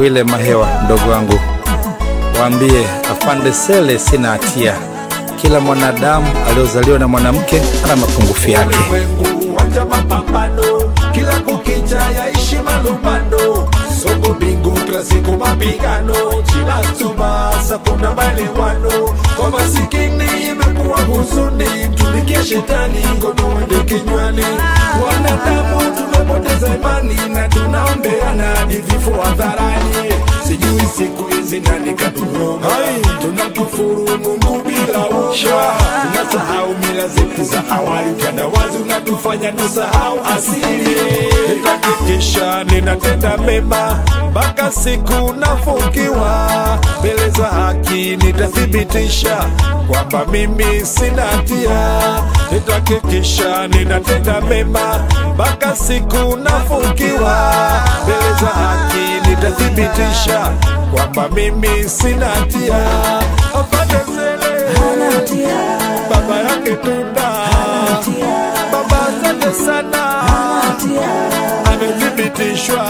Bwile Mahewa, mdogo wangu, waambie afande Sele sina hatia. Kila mwanadamu aliozaliwa na mwanamke ana mapungufu yake. Ulimwengu wacha mapambano, kila kukicha yaishi malumbano. Sogo bingu kila siku mapigano, chilasubasa kuna maelewano. Kwa masikini imekuwa huzuni, tumikie shetani ngono wende kinywani. Wanadamu tumepoteza imani na tunaombeana hadi vifo hadharani. Sijui siku hizi nani katuroga, tunakufuru Mungu bila uoga, tunasahau mila zetu za awali, utandawazi unatufanya tusahau asili. Nitahakikisha ninatenda mema mpaka siku nafungiwa mbele za haki, nitathibitisha kwamba mimi sina hatia. Nitahakikisha ninatenda mema mpaka siku nafungiwa mbele za haki, nitathibitisha kwamba mimi sina hatia. Afande Sele baba yake Tunda, baba asante sana, amethibitishwa.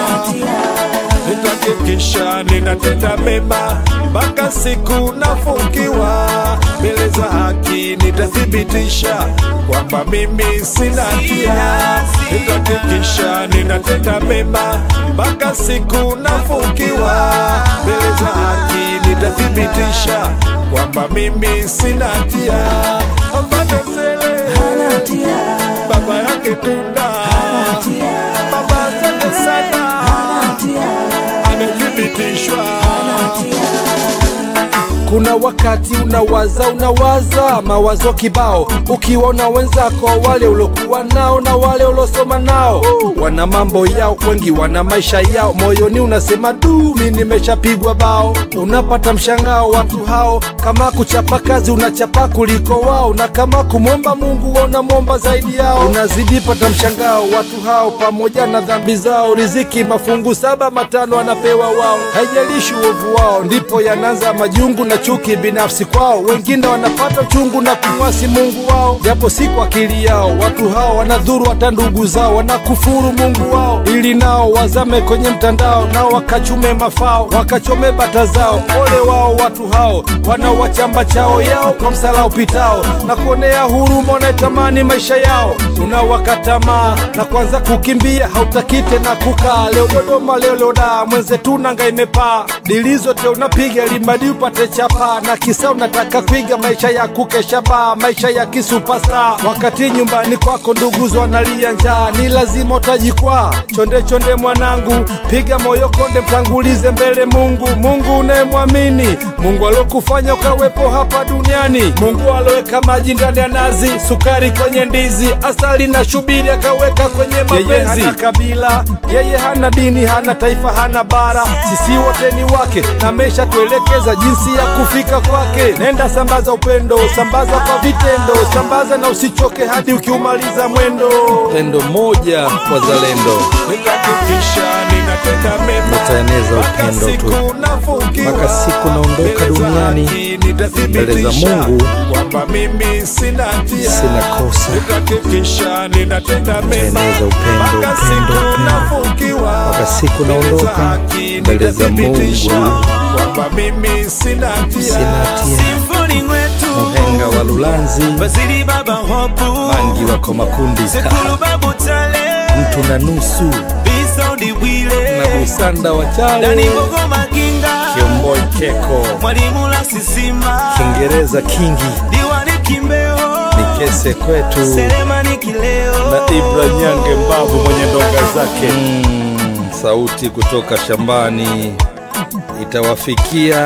Nitahakikisha ninatenda mema mpaka siku nafungiwa mbele za haki, nitathibitisha kwamba mimi sina hatia. Nitahakikisha ninatenda mema mpaka siku nafungiwa mbele za haki, nitathibitisha kwamba mimi sina hatia. Afande Sele baba yake Tunda, baba asante sana, amethibitishwa. Kuna wakati unawaza unawaza mawazo kibao, ukiwaona wenzako wale ulokuwa nao na wale ulosoma nao wana mambo yao, wengi wana maisha yao, moyoni unasema du, mi nimeshapigwa bao. Unapata mshangao watu hao, kama kuchapa kazi unachapa kuliko wao, na kama kumwomba Mungu unamwomba zaidi yao. Unazidi pata mshangao watu hao, pamoja na dhambi zao, riziki mafungu saba matano anapewa wao, haijalishi uovu wao, ndipo yanaanza majungu na chuki binafsi kwao. Wengine wanapata uchungu na kumwasi Mungu wao, japo si kwa akili yao. Watu hao wanadhuru hata ndugu zao, wanakufuru Mungu wao, ili nao wazame kwenye mtandao, nao wakachume mafao, wakachome bata zao. Ole wao watu hao wanaowachamba chao yao kwa msala upitao, na kuonea huruma wanaetamani maisha yao. Unawakatamaa na kwanza kukimbia, hautaki tena kukaa. Leo Dodoma, leo Loda, mwenzetu nanga imepaa, dili zote unapiga limadi upate chapa, na kisa unataka kuiga maisha ya kukesha baa, maisha ya kisupasta, wakati nyumbani kwako nduguzo wanalia njaa. Ni lazima utajikwaa, chonde chonde mwanangu, piga moyo konde, mtangulize mbele Mungu, Mungu unayemwamini, Mungu alokufanya ukawepo hapa duniani, Mungu aloweka maji ndani ya nazi, sukari kwenye ndizi, asali na shubiri akaweka kwenye mapenzi. Yeye hana kabila, yeye hana dini, hana taifa, hana bara, sisi wote ni wake, na amesha tuelekeza jinsi ya kufika kwake. Nenda sambaza upendo, sambaza kwa vitendo, sambaza na usichoke hadi ukiumaliza mwendo. Pendo moja wazalendo, Nitahakikisha ninatenda mema Nitaeneza mpaka upendo tu. siku nafungiwa, Mpaka siku naondoka mbele za duniani, haki nitathibitisha mbele za Mungu, kwamba mimi sina hatia. sina kosa. Nitahakikisha ninatenda mema Nitaeneza upendo, mpaka upendo, siku upendo. nafungiwa, Mpaka siku mbele za naondoka, haki mbele za nitathibitisha Mungu. kwamba mimi sina hatia. Sina hatia. Symphony mwetu Muhenga wa Lulanzi, Basili baba hopu Mangi wako makundi, Sekulu babu tale mtu na nusu Bisaundi na bwile Busanda wa Dani Chale, bogo maginga Kiomboi Keko, Mwalimu la sisima Kiingereza Kingi, Diwani kimbeo Nikese kwetu Selemani kileo na Ibra Nyange Mbavu mwenye ndonga zake. Mm, sauti kutoka shambani itawafikia,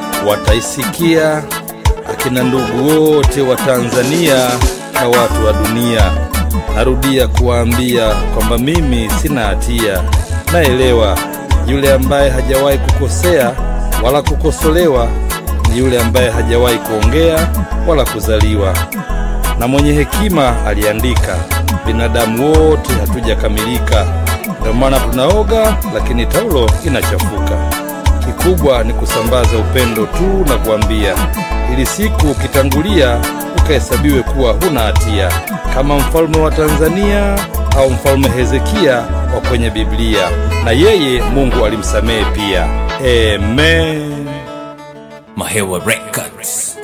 wataisikia akina ndugu wote wa Tanzania na watu wa dunia. Narudia kuwaambia kwamba mimi sina hatia, naelewa yule ambaye hajawahi kukosea wala kukosolewa ni yule ambaye hajawahi kuongea wala kuzaliwa na mwenye hekima aliandika, binadamu wote hatujakamilika, ndio maana tunaoga, lakini taulo inachafuka. Kikubwa ni kusambaza upendo tu na kuambia, ili siku ukitangulia ukahesabiwe kuwa huna hatia, kama mfalme wa Tanzania au mfalme Hezekia wa kwenye Biblia, na yeye Mungu alimsamehe pia. Amen. Mahewa Records.